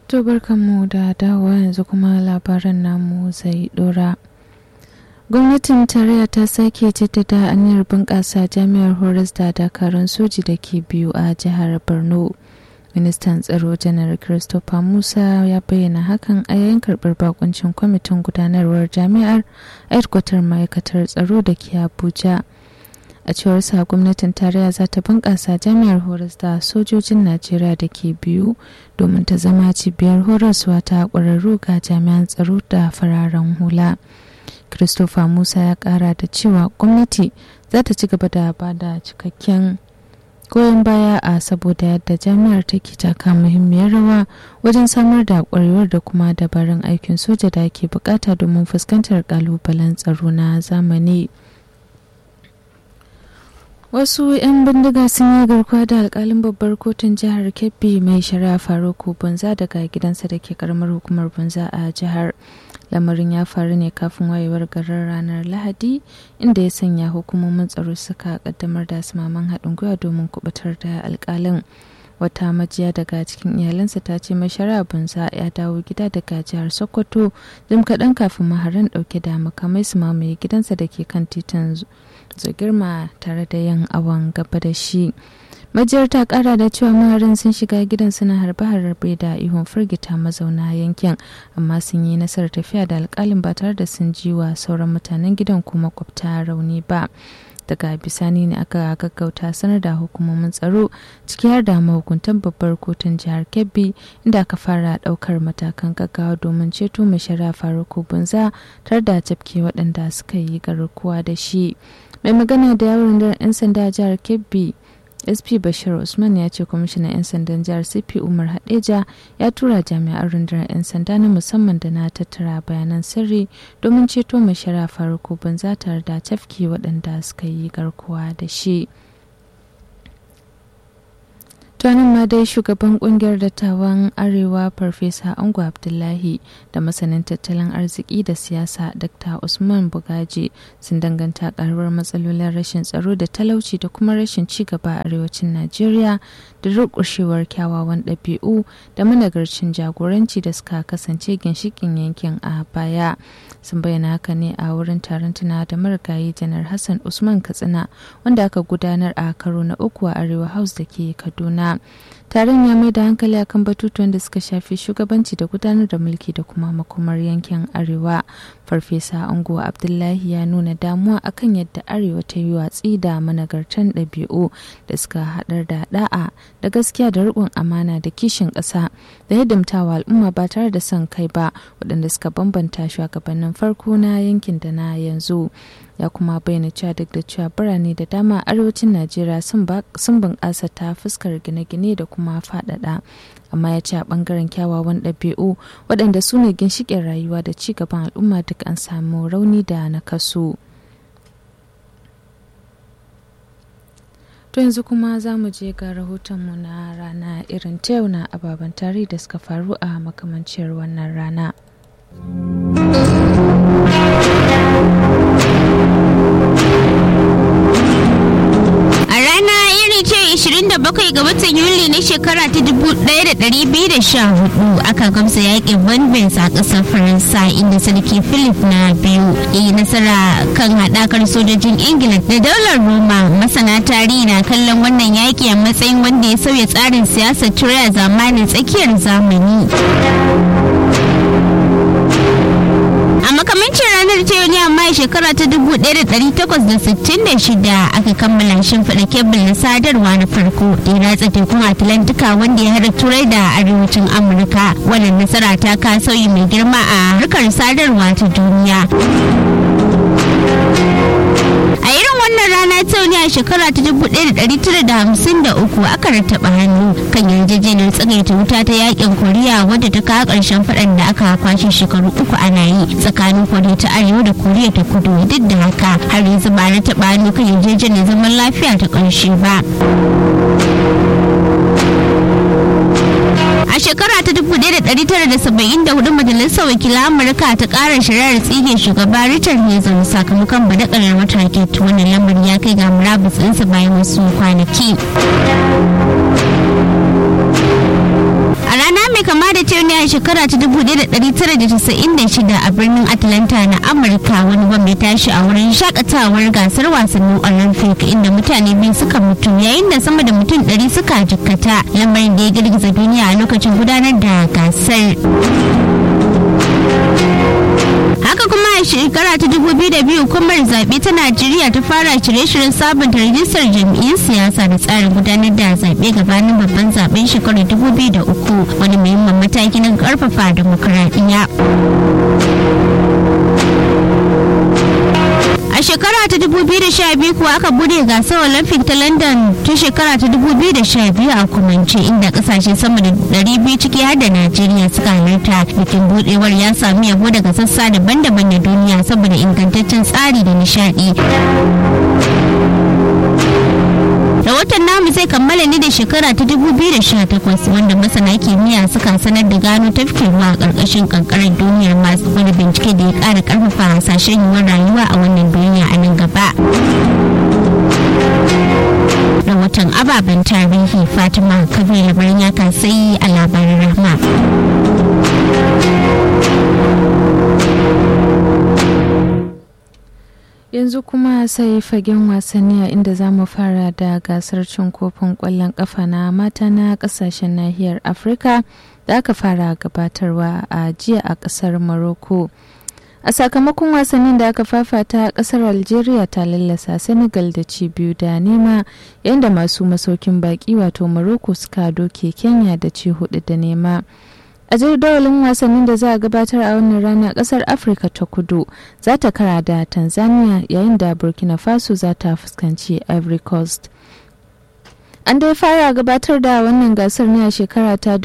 To barkanmu da dawowa yanzu kuma labaran namu zai dora. Gwamnatin tarayya ta sake jaddada aniyar bunƙasa jami'ar horas da dakarun soji da ke biyu a jihar Borno. Ministan tsaro janar Christopher Musa ya bayyana hakan a yayin karɓar bakuncin kwamitin gudanarwar jami'ar aikwatar ma'aikatar tsaro da ke Abuja. a cewar sa gwamnatin tarayya za ta bunƙasa jami'ar horas da sojojin najeriya da ke biyu domin ta zama cibiyar horaswa ta ƙwararru ga jami'an tsaro da fararen hula christopher musa ya ƙara da cewa gwamnati za ta ci gaba da ba da cikakken goyon baya a saboda yadda jami'ar take taka muhimmiyar rawa wajen samar da ƙwarewar da kuma dabarun aikin soja da ake bukata domin fuskantar ƙalubalen tsaro na zamani. wasu 'yan bindiga sun yi garkuwa da alkalin babbar kotun jihar kebbi mai shari'a faruku bunza daga gidansa da ke karamar hukumar bunza a jihar lamarin ya faru ne kafin wayewar garin ranar lahadi inda ya sanya hukumomin tsaro suka kaddamar da maman haɗin gwiwa domin kubutar da alkalin wata majiya daga cikin iyalansa ta ce mai shari'a bunza ya dawo gida daga jihar sokoto jim kaɗan kafin maharan ɗauke da makamai su mamaye gidansa da ke kan titin girma tare da yin awon gaba da shi majiyar ta kara da cewa maharin sun shiga gidan suna harbe-harbe da ihun firgita mazauna yankin amma sun yi nasarar tafiya da alkalin ba tare da sun ji wa sauran mutanen gidan kuma kwabta rauni ba daga bisani ne aka gaggauta sanar da hukumomin tsaro ciki har da mahukuntan babbar kotun jihar kebbi inda aka fara daukar matakan gaggawa domin ceto mai shari'a faruku bunza tare da tafke waɗanda suka yi garkuwa da shi mai magana da yawon rundunar 'yan sanda a jihar kebbi sp bashir usman ya ce kwamishinan 'yan sandan jihar cp umar hadeja ya tura jami'an rundunar 'yan sanda na musamman da na tattara bayanan sirri domin ceto mai shari'a faruku banza tare da tafki waɗanda suka yi garkuwa da shi tuwanin ma dai shugaban kungiyar dattawan arewa farfesa ango abdullahi da masanin tattalin arziki da siyasa dr usman bugaji sun danganta karuwar matsalolin rashin tsaro da talauci da kuma rashin cigaba a arewacin najeriya da rukushewar kyawawan ɗabi'u da managarcin jagoranci da suka kasance ginshikin yankin a baya sun bayyana haka ne a wurin taron tuna da marigayi janar hassan usman katsina wanda aka gudanar a karo na uku a arewa house da ke kaduna taron ya mai da hankali akan batutuwan da suka shafi shugabanci da gudanar da mulki da kuma makomar yankin arewa farfesa ango abdullahi ya nuna damuwa akan yadda arewa ta yi watsi da managartan ɗabi'u da suka haɗar da da'a da gaskiya da riƙon amana da kishin ƙasa da hidimtawa al'umma ba tare da son kai ba waɗanda suka bambanta shugabannin farko na yankin da na yanzu ya kuma bayyana cewa duk da cewa birane da dama arewacin najeriya sun bunƙasa ta fuskar gine-gine da kuma faɗaɗa amma ya ce a ɓangaren kyawawan ɗabi'u waɗanda su ne ginshiƙin rayuwa da ci gaban al'umma duk an samu rauni da nakasu. To yanzu kuma za mu je ga rahotonmu na rana irin ta yau na ababen tarihi da suka faru a makamanciyar wannan rana. A rana iri ce 27 ga watan Yuli na shekara ta 1214 aka gamsa yakin Bonbens a ƙasar Faransa inda sarki Philip na biyu ya yi nasara kan haɗakar sojojin Ingila da daular Roma. Masana tarihi na kallon wannan yaƙi a matsayin wanda ya sauya tsarin siyasar Turai a zamanin tsakiyar zamani. a makamancin ranar ta yau ne amma shekara ta 1866 aka kammala shimfiɗa kebul na sadarwa na farko da ya ratsa tekun atlantika wanda ya hada turai da arewacin amurka wannan nasara ta ka sauyi mai girma a harkar sadarwa ta duniya a irin wannan rana ta ne a shekara ta 1953 aka rattaba hannu kan yarjejeniyar tsagaita wuta ta yakin koriya wadda ta kawo ƙarshen faɗan da aka kwashe shekaru uku ana yi tsakanin koriya ta arewa da koriya ta kudu duk da haka har yanzu ba rattaba hannu kan yarjejeniyar zaman lafiya ta ƙarshe ba a shekara ta 1974 majalisar wakilan amurka ta kara shari'ar tsige shugaba richard nixon sakamakon badakalar mataki wannan lamarin ya kai ga murabus ɗinsa bayan wasu kwanaki a rana mai kama da cewa a shekara ta 1996 a birnin Atlanta na Amurka wani bam ya tashi a wurin shakatawar gasar wasannin Olympic inda mutane biyu suka mutu yayin da sama da mutum 100 suka jikkata lamarin da ya girgiza duniya a lokacin gudanar da gasar. haka kuma a shekara ta 2002 hukumar zaɓe ta najeriya ta fara shirye-shiryen sabunta rajistar jam'iyyun siyasa da tsarin gudanar da zaɓe gabanin babban zaɓen shekarar 2003 wani muhimmin mataki na ƙarfafa demokuraɗiyya a shekara ta 2012 kuwa aka bude gasar olympic ta london ta shekara ta 2012 a kumance inda kasashe sama da 200 ciki har da najeriya suka halarta bikin budewar ya sami yabo daga sassa daban-daban na duniya saboda ingantaccen tsari da nishadi rahoton namu zai kammala ne da shekara ta 2018 wanda masana kimiyya suka sanar da gano tafkin ruwa a ƙarƙashin ƙanƙarar duniyar masu wani bincike da ya ƙara ƙarfafa hasashen yiwuwar rayuwa a wannan duniya a nan gaba rahoton ababen tarihi fatima kabir labarin ya kasai a labarin rahma yanzu kuma sai fagen wasanni a inda za mu fara da gasar cin kofin kwallon kafa na mata na kasashen nahiyar afirka da aka fara gabatarwa a jiya a kasar morocco a sakamakon wasannin da aka fafata kasar algeria ta lallasa senegal da ci biyu da nema yadda masu masaukin baki wato morocco suka doke kenya da ci hudu da nema a jadawalin wasannin da za a gabatar a wannan rana kasar afirka ta kudu za ta kara da tanzania yayin da burkina faso za ta fuskanci ivory coast an dai fara gabatar da wannan gasar ne a shekara ta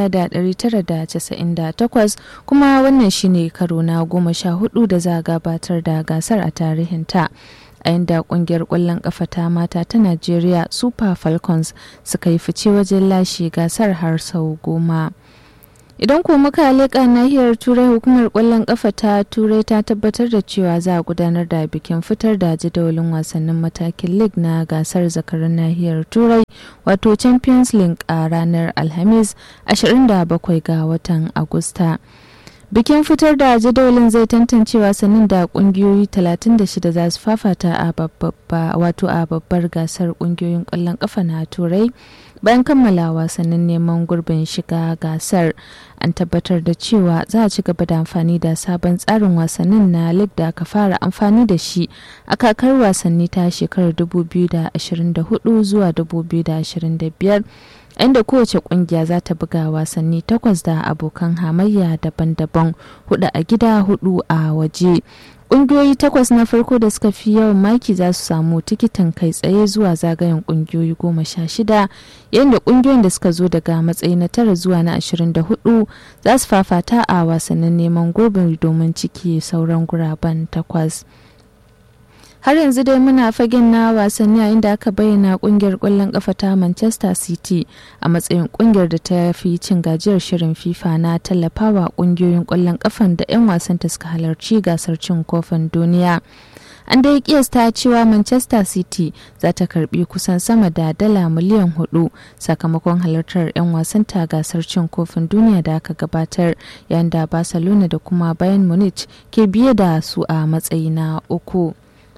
1998 kuma wannan shine karo na goma sha hudu da za a gabatar da gasar a tarihinta a inda kungiyar kwallon kafa ta mata ta najeriya super falcons suka yi fice wajen lashe gasar har sau goma idan ko muka leƙa nahiyar turai hukumar ƙwallon ƙafa ta turai ta tabbatar da cewa za a gudanar da bikin fitar da jadawalin wasannin matakin league na gasar zakarin nahiyar turai wato champions league a ranar alhamis 27 ga watan agusta bikin fitar da jadawalin zai tantance wasannin da kungiyoyi 36 za su fafata a wato a babbar gasar kungiyoyin kwallon kafa na turai bayan kammala wasannin neman gurbin shiga gasar an tabbatar da cewa za a ci gaba da amfani da sabon tsarin wasannin na lig da aka fara amfani da shi a kakar wasanni ta shekarar 2024 zuwa 2025 inda kowace kungiya za ta buga wasanni takwas da abokan hamayya daban-daban hudu a gida hudu a waje kungiyoyi takwas na farko da suka fi yawan maki za su samu tikitin kai tsaye zuwa zagayen kungiyoyi goma sha shida yayin da kungiyoyin da suka zo daga matsayi na tara zuwa na ashirin da hudu za su fafata a wasannin neman gurbin domin ciki sauran guraben takwas. har yanzu dai muna fagen na wasanni a inda aka bayyana kungiyar kwallon kafa ta manchester city a matsayin kungiyar da ta fi cin gajiyar shirin fifa na tallafawa kungiyoyin kwallon kafan da 'yan wasan ta suka halarci gasar cin kofin duniya an dai kiyasta cewa manchester city za ta karbi kusan sama da dala miliyan hudu sakamakon halartar 'yan wasan ta gasar cin kofin duniya da aka gabatar yayin da barcelona da kuma bayern munich ke biye da su a matsayi na uku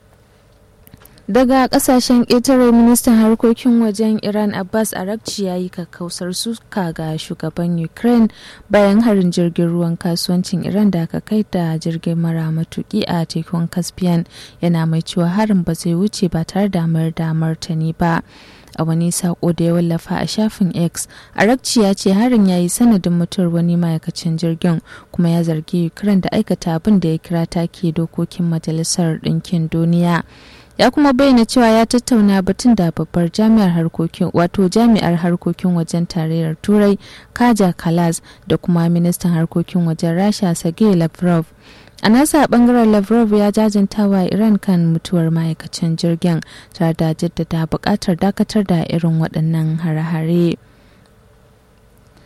daga kasashen ƙetare ministan harkokin wajen iran abbas arakci ya yi kakkausar suka ga shugaban ukraine bayan harin jirgin ruwan kasuwancin iran da aka kai da jirgin mara matuki a tekun caspian yana mai cewa harin ba zai wuce ba tare da mayar da martani ba a wani sako da ya wallafa a shafin x arakci ya ce harin ya yi sanadin mutuwar wani ma'aikacin jirgin kuma ya zargi ukraine da aikata abin da ya kira take dokokin majalisar ɗinkin duniya ya kuma bayyana cewa ya tattauna batun da babbar jami'ar harkokin wato jami'ar harkokin wajen tarayyar turai kaja kalas da kuma ministan harkokin wajen rasha sergei lavrov a nasa bangaren lavrov ya jajanta wa iran kan mutuwar ma'aikacin jirgin tare da jaddada buƙatar dakatar da irin waɗannan hare-hare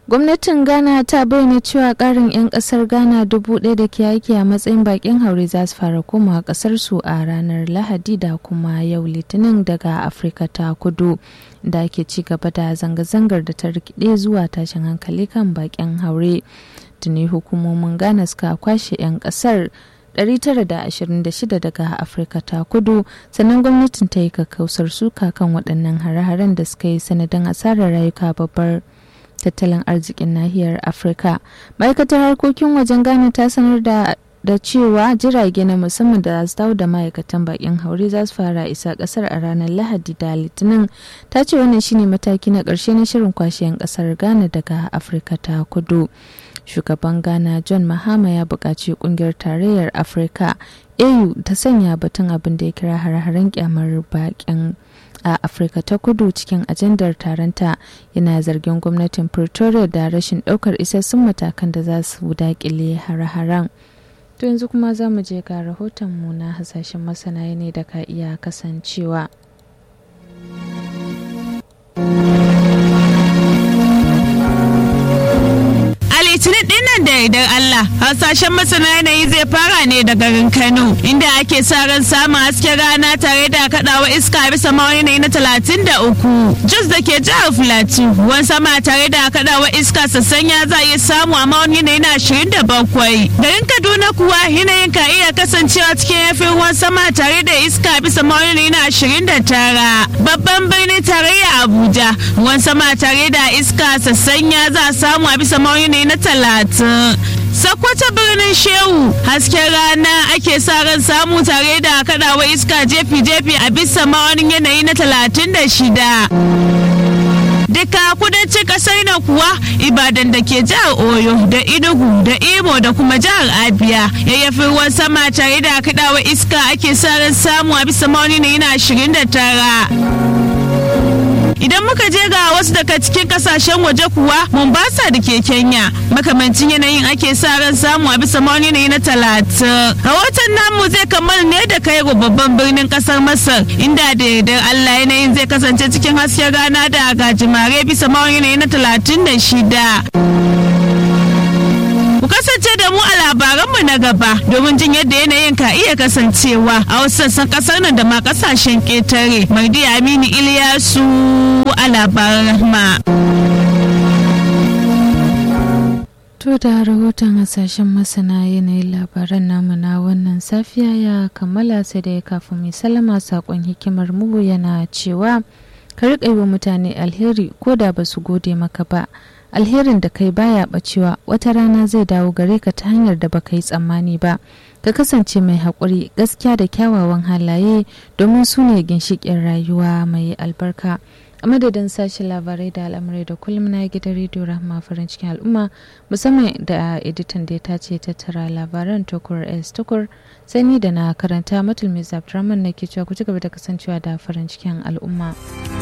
gwamnatin ghana ta bayyana cewa karin 'yan kasar ghana dubu ɗaya da ke aiki a matsayin bakin haure za su fara komawa kasar su a ranar lahadi da kuma yau litinin daga afirka ta kudu da ake ci gaba da zanga-zangar da ta rikide zuwa tashin hankali kan bakin haure tuni hukumomin ghana suka kwashe 'yan kasar 926 daga afirka ta kudu sannan gwamnatin ta yi kakkausar suka kan waɗannan hare-haren da suka yi sanadin asarar rayuka babbar tattalin arzikin nahiyar afirka ma'aikatar harkokin wajen ghana ta sanar da da cewa jirage na musamman da su dawo da ma'aikatan bakin haure za su fara isa kasar a ranar lahadi da litinin ta ce wannan shine mataki na ƙarshe na shirin kwashe 'yan kasar ghana daga afirka ta kudu shugaban ghana john mahama ya buƙaci ƙungiyar tarayyar afirka au ta sanya batun abin da ya kira hare-haren kyamar bakin a afirka ta kudu cikin ajandar taronta yana zargin gwamnatin pretoria da rashin ɗaukar isassun matakan da za su daƙile hare-haren to yanzu kuma za mu je ga rahotonmu na hasashen masana ne da ka iya kasancewa litinin dinnan da idan Allah hasashen masana yanayi zai fara ne da garin Kano inda ake sa ran samun hasken rana tare da kadawa iska bisa mawani yanayi na talatin da uku Jos da ke jihar Filato ruwan sama tare da kadawa iska sassanya za a iya samu a mawani yanayi na ashirin da bakwai garin Kaduna kuwa yanayin ka iya kasancewa cikin yafin ruwan sama tare da iska bisa mawani yanayi na ashirin da tara babban birnin tarayya Abuja ruwan sama tare da iska sassanya za a samu a bisa mawani yanayi na talatin sakwata birnin shehu hasken rana ake sa ran samu tare da kadawa iska jefi-jefi a bisa ma'aunin yanayi na talatin da shida duka kudancin kasar na kuwa ibadan da ke jihar oyo da inugu da imo da kuma jihar abia yayyafin ruwan sama tare da kadawa iska ake sa ran samu a bisa ma'aunin yanayi na ashirin da tara idan muka je ga wasu daga cikin kasashen waje kuwa mombasa da ke kenya makamancin yanayin ake sa ran samu a bisa mawani yanayi na talatin rahoton namu zai kammala ne da kai babban birnin kasar masar inda da yardar allah yanayin zai kasance cikin hasken rana da gajimare bisa mawani yanayi na talatin da shida Ku kasance da mu a labaranmu na gaba domin jin yadda yanayin ka iya kasancewa a wasu sassan kasar nan da ma kasashen ƙetare. Mardi Aminu Iliyasu a labaran rahma. To da rahoton hasashen masana yanayin labaran namu na wannan safiya ya kammala sai da kafin mai salama sakon hikimar mu yana cewa ka riƙa yi wa mutane alheri ko da ba su gode maka ba. alherin da kai baya bacewa wata rana zai dawo gare ka ta hanyar da baka yi tsammani ba ka kasance mai haƙuri gaskiya da kyawawan halaye domin su ne ginshiƙin rayuwa mai albarka a madadin sashi labarai da al'amurai da kullum na gidan rediyo rahama farin cikin al'umma musamman da editan da ya tace tattara labaran tukur s tukur sani da na karanta matul mai abdurrahman na ke cewa ku ci gaba da kasancewa da farin cikin al'umma.